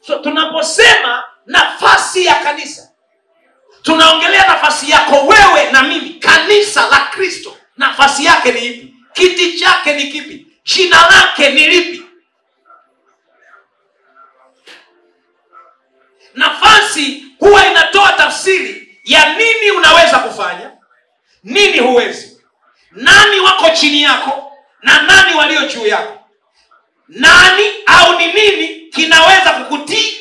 so tunaposema nafasi ya kanisa tunaongelea nafasi yako wewe na mimi kanisa la kristo nafasi yake ni ipi kiti chake ni kipi jina lake ni lipi nafasi huwa inatoa tafsiri ya nini unaweza kufanya nini huwezi nani wako chini yako na nani walio juu yako nani au ni nini kinaweza kukutii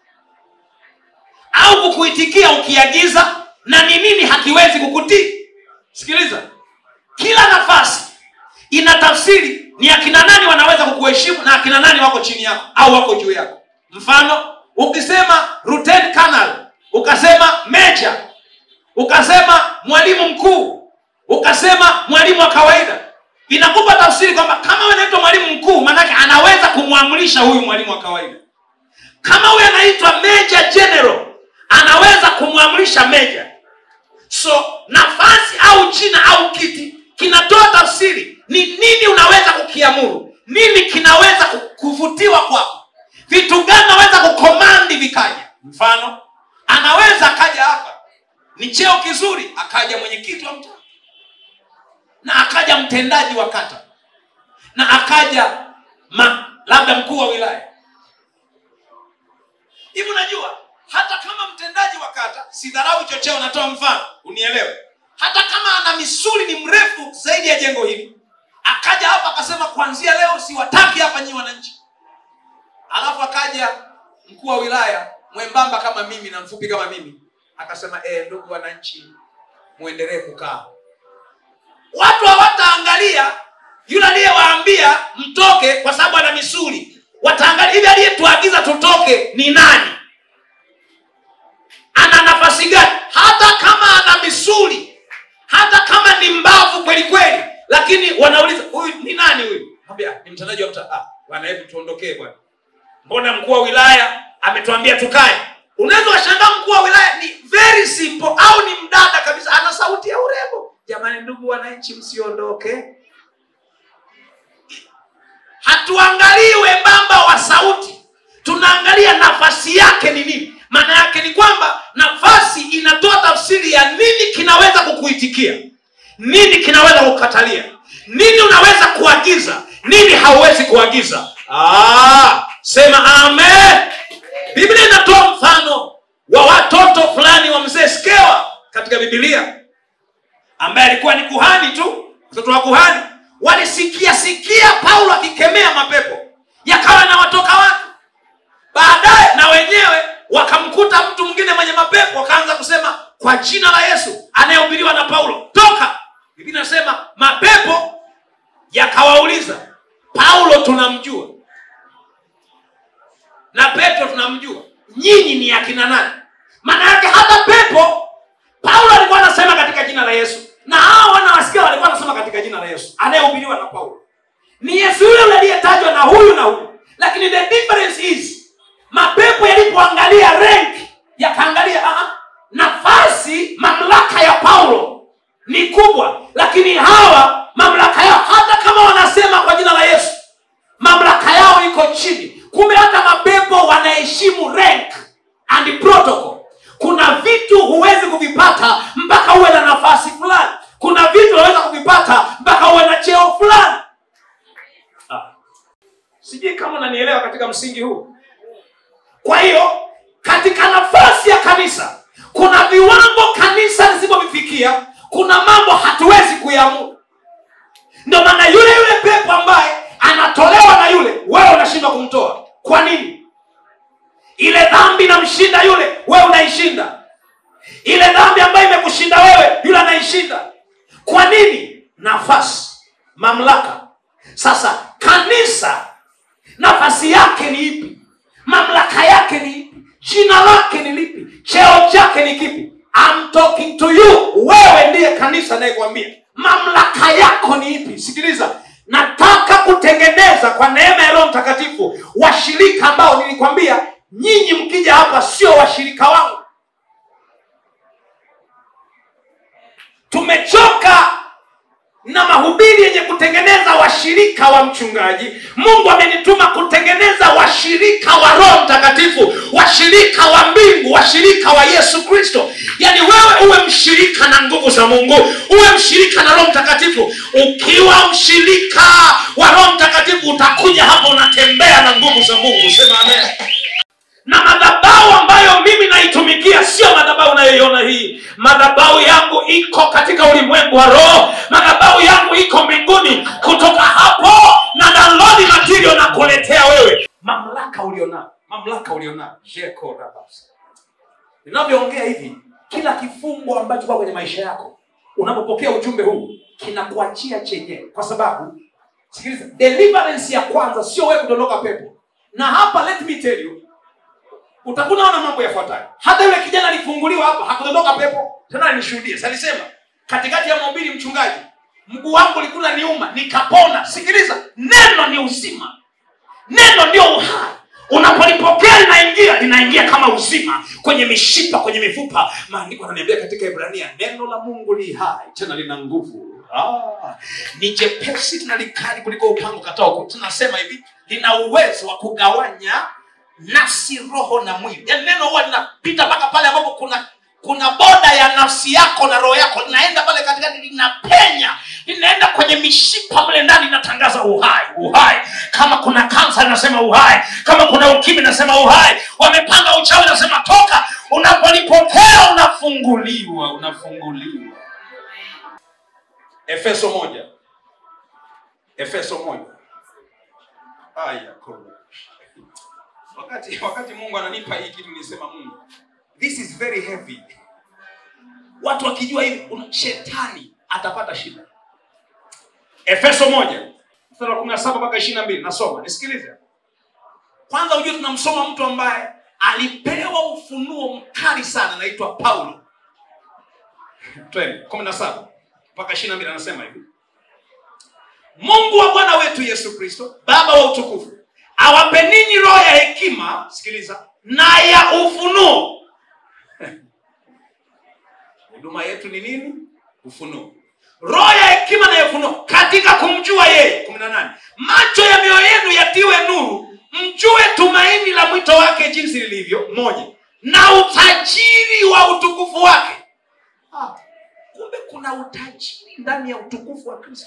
au kukuitikia ukiagiza na ni nini hakiwezi kukutii sikiliza kila nafasi ina tafsiri ni akina nani wanaweza kukuheshimu na akina nani wako chini yako au wako juu yako mfano ukisema Lieutenant Colonel, ukasema meja ukasema mwalimu mkuu ukasema mwalimu wa kawaida inakupa tafsiri kwamba kama wewe unaitwa mwalimu mkuu maanake anaweza kumwamrisha huyu mwalimu wa kawaida kama huyu anaitwa meja general anaweza kumwamrisha meja so nafasi au jina au kiti kinatoa tafsiri ni nini unaweza kukiamuru nini kinaweza ku- kuvutiwa kwako vitu gani naweza kukomandi vikaja mfano anaweza akaja hapa ni cheo kizuri akaja mwenyekiti wa mtaa na akaja mtendaji wa kata na akaja ma, labda mkuu wa wilaya hivi unajua hata kama mtendaji wa kata sidharau chocheo natoa mfano unielewe hata kama ana misuli ni mrefu zaidi ya jengo hili akaja hapa akasema kuanzia leo siwataki hapa nyi wananchi alafu akaja mkuu wa wilaya mwembamba kama mimi na mfupi kama mimi akasema e, ndugu wananchi mwendelee kukaa watu hawataangalia yule aliyewaambia mtoke kwa sababu ana misuli wataangalia hivi aliyetuagiza tutoke ni nani ana nafasi gani hata kama ana misuli hata kama ni mbavu kweli kweli lakini wanauliza huyu ni nani huyu Mwambia, ni mtendaji wa mtaa ah, bwana hebu tuondokee bwana mbona mkuu wa wilaya ametuambia tukae unaweza washangaa mkuu wa wilaya ni very simple au ni mdada kabisa ana sauti ya urembo jamani ndugu wananchi msiondoke hatuangalii wembamba wa sauti tunaangalia nafasi yake ni nini maana yake ni kwamba nafasi inatoa tafsiri ya nini kinaweza kukuitikia nini kinaweza kukatalia nini unaweza kuagiza nini hauwezi kuagiza ah, sema amen biblia inatoa mfano wa watoto fulani wa mzee skewa katika bibilia ambaye alikuwa ni kuhani tu mtoto wa kuhani walisikia sikia paulo akikemea mapepo yakawa na watoka watu baadaye na wenyewe wakamkuta mtu mwingine mwenye mapepo wakaanza kusema kwa jina la yesu anayehubiriwa na paulo toka biblia inasema mapepo yakawauliza paulo tunamjua na petro tunamjua nyinyi ni akina nani maana yake hata pepo paulo alikuwa anasema katika jina la yesu na hao wanawasikia walikuwa wanasema katika jina la yesu anayehubiriwa na paulo ni yesu yule yule aliyetajwa na huyu na huyu lakini the difference is mapepo yalipoangalia rank yakaangalia aha, nafasi mamlaka ya paulo ni kubwa lakini hawa mamlaka yao hata kama wanasema kwa jina la yesu mamlaka yao iko chini kumbe hata mapepo wanaheshimu rank and protocol kuna vitu huwezi kuvipata mpaka uwe na nafasi fulani kuna vitu unaweza kuvipata mpaka uwe na cheo fulani ah. sijui kama unanielewa katika msingi huu kwa hiyo katika nafasi ya kanisa kuna viwango kanisa lisivyovifikia kuna mambo hatuwezi kuyaamuru ndio maana yule yule pepo ambaye anatolewa na yule wewe unashindwa kumtoa kwa nini ile dhambi inamshinda yule wewe unaishinda ile dhambi ambayo imekushinda wewe yule anaishinda kwa nini nafasi mamlaka sasa kanisa nafasi yake ni ipi mamlaka yake ni ipi jina lake ni lipi cheo chake ni kipi I'm talking to you wewe ndiye kanisa anayekwambia mamlaka yako ni ipi sikiliza nataka kutengeneza kwa neema ya roho mtakatifu washirika ambao nilikwambia nyinyi mkija hapa sio washirika wangu tumechoka na mahubiri yenye kutengeneza washirika wa mchungaji mungu amenituma kutengeneza washirika wa roho mtakatifu za mungu uwe mshirika na roho mtakatifu ukiwa mshirika wa roho mtakatifu utakuja hapa unatembea na nguvu za mungu sema amen na madhabau ambayo mimi naitumikia sio madhabau unayoiona hii madhabau yangu iko katika ulimwengu wa roho madhabau yangu iko mbinguni kutoka hapo na download material na kuletea wewe mamlaka ulionayo mamlaka ulionayo Jeko rabas. ninavyoongea hivi kila kifungo ambacho kwa kwenye maisha yako unapopokea ujumbe huu kinakuachia chenyewe kwa sababu sikiliza deliverance ya kwanza sio wewe kudondoka pepo na hapa let me tell you utakunaona mambo yafuatayo hata yule kijana alifunguliwa hapa hakudondoka pepo tena nishuhudie salisema katikati ya mahubiri mchungaji mguu wangu ulikuwa niuma nikapona sikiliza neno ni uzima neno ndio uhai unapolipokea linaingia linaingia kama uzima kwenye mishipa kwenye mifupa maandiko ananiambia katika ibrania neno la mungu li hai tena lina nguvu ah, ni jepesi tena likali kuliko upango katao tunasema hivi lina uwezo wa kugawanya nafsi roho na mwili yaani neno huwa linapita mpaka pale ambapo kuna kuna boda ya nafsi yako na roho yako linaenda pale katikati linapenya linaenda kwenye mishipa mle ndani linatangaza uhai uhai kama kuna kansa linasema uhai kama kuna ukimi linasema uhai wamepanga uchawi linasema toka unapolipokea unafunguliwa unafunguliwa efeso moja efeso moja aya kola wakati wakati mungu ananipa hii kitu nisema mungu this is very heavy watu wakijua hivi una- shetani atapata shida efeso moja mstari wa kumi na saba mpaka ishiri na mbili nasoma nisikilize kwanza ujue tunamsoma mtu ambaye alipewa ufunuo mkali sana anaitwa paulo twende kumi na saba mpaka ishiri na mbili anasema hivi mungu wa bwana wetu yesu kristo baba wa utukufu awape ninyi roho ya hekima sikiliza na ya ufunuo huduma yetu ni nini ufunuo roho ya hekima na ya ufunuo katika kumjua yeye kumi na nane macho ya mioyo yenu yatiwe nuru mjue tumaini la mwito wake jinsi lilivyo moja na utajiri wa utukufu wake ah, kumbe kuna utajiri ndani ya utukufu wa kristo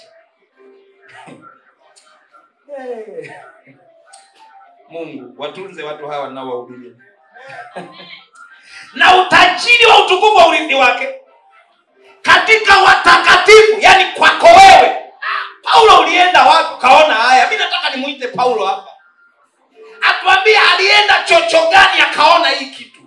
hey. mungu watunze watu hawa naowahubiria na utajiri wa utukufu wa urithi wake katika watakatifu yani kwako wewe Ah, paulo ulienda wapi ukaona haya mi nataka nimwite paulo hapa atuambie alienda chocho gani akaona hii kitu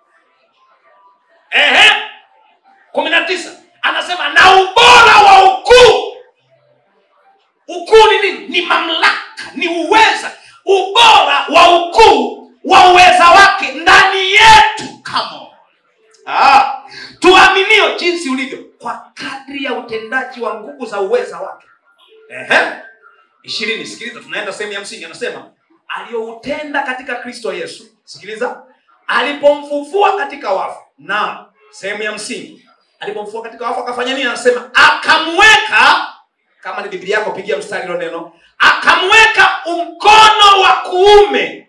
Ehe. kumi na tisa anasema na ubora wa ukuu ukuu ni nini ni mamlaka ni uweza ubora wa ukuu wa uweza wake ndani yetu Come on. ah, tuaminio jinsi ulivyo kwa kadri ya utendaji wa nguvu za uweza wake Ehe. ishirini sikiliza tunaenda sehemu ya msingi anasema aliyoutenda katika kristo yesu sikiliza alipomfufua katika wafu na sehemu ya msingi alipomfufua katika wafu akafanya nini anasema akamweka kama ni biblia yako pigia mstari hilo neno akamweka mkono wa kuume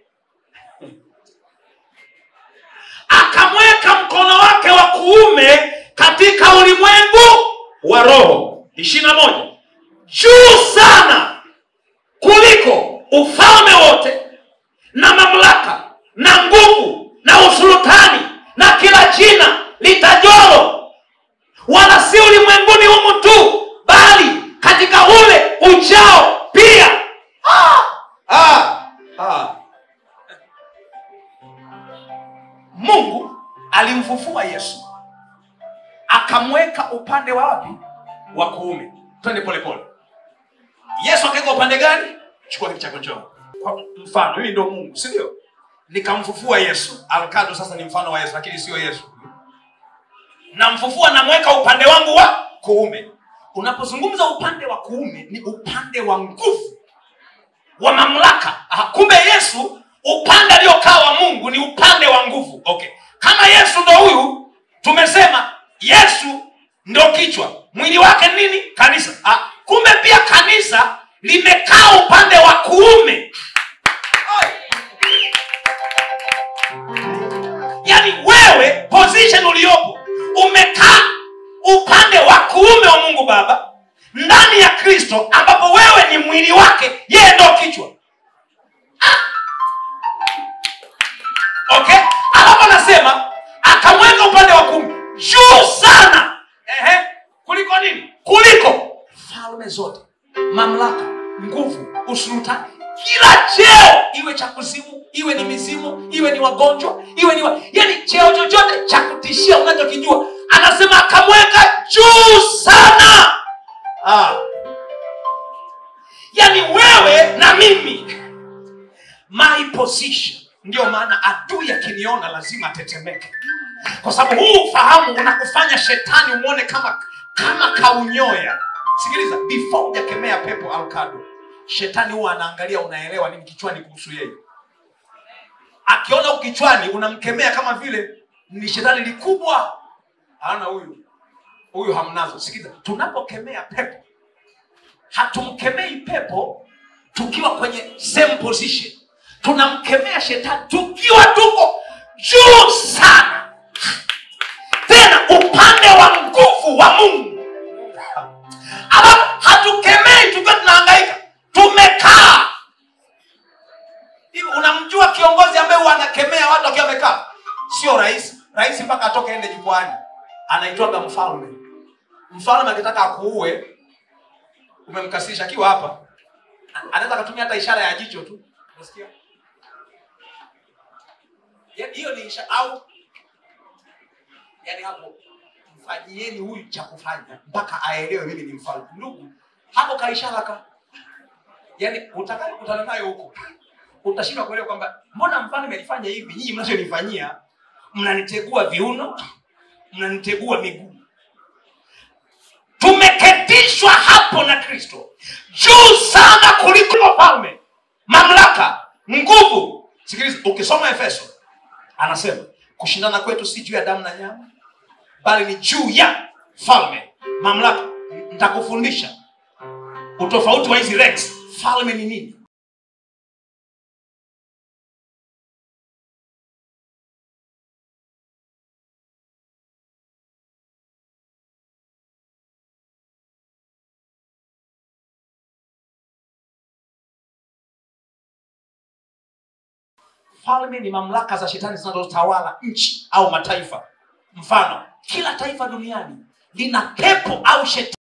akamweka mkono wake wa kuume katika ulimwengu wa roho ishiri na moja juu sana kuliko ufalme wote na mamlaka na nguvu na usultani na kila jina litajolo wala si ulimwenguni humu tu bali katika ule ujao pia ah! Ah! Ah! mungu alimfufua yesu akamweka upande wa wapi wa kuume twende polepole yesu akaweka upande gani chukua kitu chako njoo kwa mfano mimi ndo mungu si ndio nikamfufua yesu alkado sasa ni mfano wa yesu lakini sio yesu namfufua namweka upande wangu wa kuume unapozungumza upande wa kuume ni upande wa nguvu wa mamlaka Aha, kumbe yesu upande aliokaa wa mungu ni upande wa nguvu okay kama yesu ndo huyu tumesema yesu ndo kichwa mwili wake nini kanisa ah, kumbe pia kanisa limekaa upande wa kuume Ai. yaani wewe position uliopo umekaa upande upande wa kuume wa mungu baba ndani ya kristo ambapo wewe ni mwili wake yeye ndo kichwa okay alafu anasema akamweka upande wa kumi juu sana Ehe. kuliko nini kuliko falme zote mamlaka nguvu usultani kila cheo iwe cha kuzimu iwe ni mizimu iwe ni wagonjwa iwe ni wa... yani cheo chochote cha kutishia unachokijua anasema akamweka juu sana ah. yani wewe na mimi my position ndio maana adui akiniona lazima atetemeke kwa sababu huu ufahamu unakufanya shetani umwone kama kama kaunyoya sikiliza before hujakemea pepo alkado shetani huwa anaangalia unaelewa nini kichwani kuhusu yeye akiona huku kichwani unamkemea kama vile ni shetani likubwa ana huyu huyu hamnazo sikiliza tunapokemea pepo hatumkemei pepo tukiwa kwenye same position tunamkemea shetani tukiwa tuko juu sana tena upande wa nguvu wa mungu alafu hatukemei tukiwa tunahangaika tumekaa hivi unamjua kiongozi ambaye huwa anakemea watu akiwa amekaa sio rais rais mpaka atoke ende jukwani anaitwaga mfalme mfalme akitaka akuue umemkasirisha akiwa hapa anaweza akatumia hata ishara ya jicho tu unasikia Ya- hiyo ni ishara au yani hapo mfanyieni huyu cha kufanya mpaka aelewe mimi ni mfalme ndugu hapo kaishara ka yani utakayekutana nayo huko utashindwa kuelewa kwamba mbona mfalme alifanya hivi nyinyi mnachonifanyia mnanitegua viuno mnanitegua miguu tumeketishwa hapo na kristo juu sana kuliko falme mamlaka nguvu sikiliza ukisoma efeso anasema kushindana kwetu si juu ya damu na nyama bali ni juu ya falme mamlaka nitakufundisha utofauti wa hizi ranks falme ni nini falme ni mamlaka za shetani zinazotawala nchi au mataifa mfano kila taifa duniani lina pepo au shetani